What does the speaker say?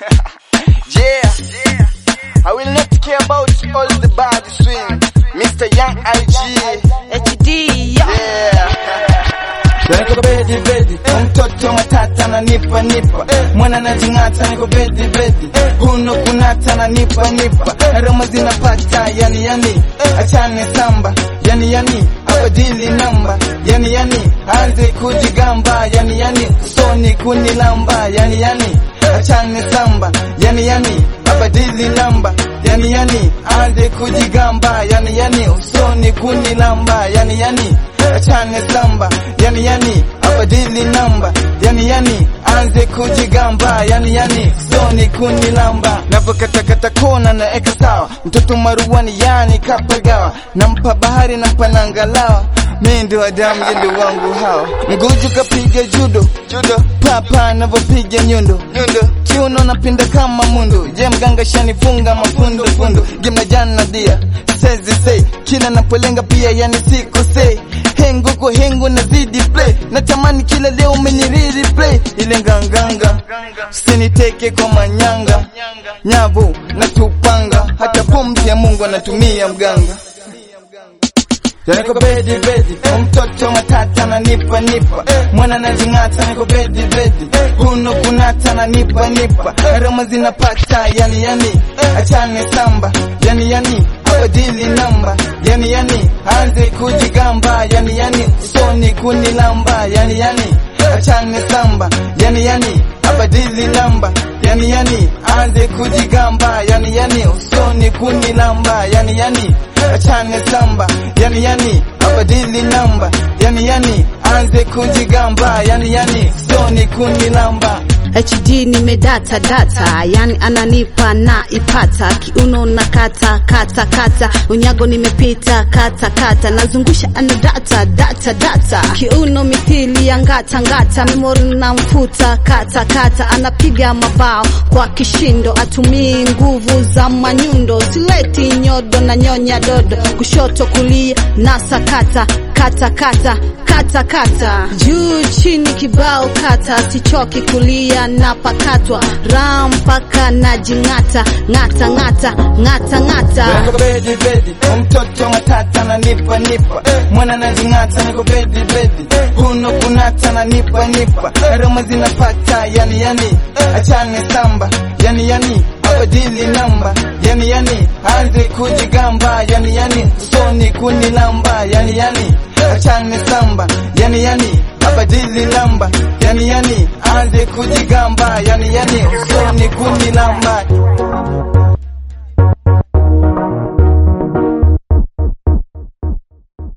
yeah. I will not care about all the bad swing. Mr. Young IG. HD yo. Yeah. Niko bedi bedi, mtoto matata na nipa nipa, mwana na jingata niko bedi bedi, huno kunata na nipa nipa, na roma zinapata yani yani, achane samba yani yani, abadili namba yani yani, anze kujigamba yani yani, soni kunilamba yani yani, achane samba yani yani, abadili namba yani yani, anze kujigamba yani yani, usoni kunilamba yani yani, achane samba yani yani, abadili namba yani yani, anze kujigamba yani yani, soni kunilamba navokatakata kona na eka sawa, mtoto maruani yani kapagawa, nampa bahari nampa nangalawa mi ndio Adamu yendo wangu hawa mguju kapiga judo judo papa navopiga nyundo nyundo kiuno napinda kama mundu je mganga shanifunga mafundo fundo gimna jana dia sezi say kila napolenga pia yani siko say hengu ko hengu nazidi play natamani kila leo umeniriri play ile nganganga usiniteke kwa manyanga nyavu natupanga hata pumzi ya Mungu anatumia mganga Niko bedi bedi, mtoto matata na nipa nipa, mwana na jingata niko bedi bedi, huno kunata na nipa nipa, roma zinapata yani yani, achane samba yani yani, abadili namba yani yani, anze kujigamba yani yani, soni kunilamba yani yani, achane samba yani yani, abadili namba yani yani, anze kujigamba yani yani, usoni kunilamba yani yani, achane samba yani yani, abadili namba yani yani, anze kujigamba yani yani, soni kunilamba HD nimedata data, yani ananipa na ipata, kiuno na kata kata kata, unyago nimepita kata kata, nazungusha ana data data data, kiuno mithili ya ngata ngata, memori na mfuta kata kata, anapiga mabao kwa kishindo, atumii nguvu za manyundo, sileti nyodo na nyonya dodo, kushoto kulia na sakata kata kata kata kata, juu chini kibao kata, sichoki kulia na pakatwa ram mpaka na jingata ngata ngata ngata ngata Niko bedi bedi, mtoto matata na nipa nipa, mwana na jingata niko bedi bedi, huno kunata na nipa nipa, roma zinapata yani yani, achane samba yani yani, abadili namba yani yani, anze kujigamba yani yani, soni kunilamba yani yani, achane samba yani yani, abadili namba yani yani, anze kujigamba yani yani, usoni kunilamba